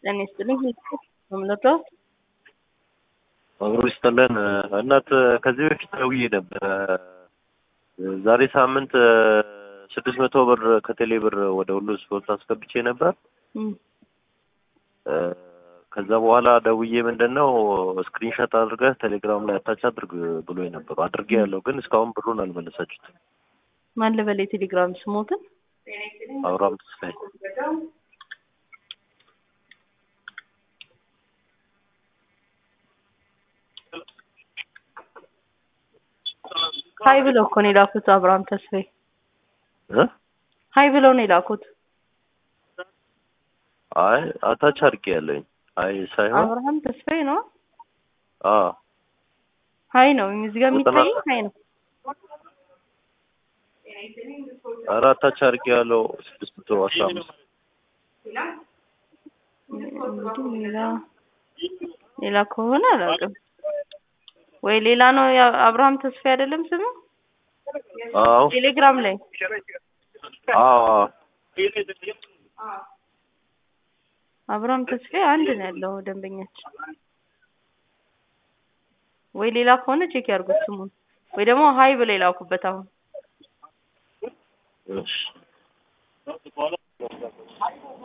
ጤና ይስጥልኝ። መምለክት አብሮ ይስጥልን። እናት ከዚህ በፊት ደውዬ ነበረ። ዛሬ ሳምንት ስድስት መቶ ብር ከቴሌ ብር ወደ ሁሉ ስፖርት አስገብቼ ነበር። ከዛ በኋላ ደውዬ ምንድን ነው ስክሪንሾት አድርገህ ቴሌግራም ላይ አታች አድርግ ብሎ ነበሩ። አድርጌ ያለው ግን እስካሁን ብሩን አልመለሳችሁትም። ማን ልበል? የቴሌግራም ስሞትን አብርሃም ተስፋዬ ሀይ ብለው እኮ ነው የላኩት። አብርሃም ተስፋዬ እ ሀይ ብለው ነው የላኩት። አይ አታች አድርጌ ያለኝ አይ ሳይሆን አብርሃም ተስፋዬ ነው። አ ሀይ ነው እዚህ ጋር የሚታይ ሀይ ነው። ኧረ አታች አድርጌ ያለው ስድስት መቶ አስራ አምስት እንግዲህ ሌላ ሌላ ከሆነ አላውቅም። ወይ ሌላ ነው አብርሃም ተስፋዬ አይደለም ስሙ አዎ ቴሌግራም ላይ አዎ አብርሃም ተስፋዬ አንድ ነው ያለው ደንበኛችን። ወይ ሌላ ከሆነ ቼክ ያድርጉት ስሙን፣ ወይ ደግሞ ሀይ ብለው የላኩበት አሁን እሺ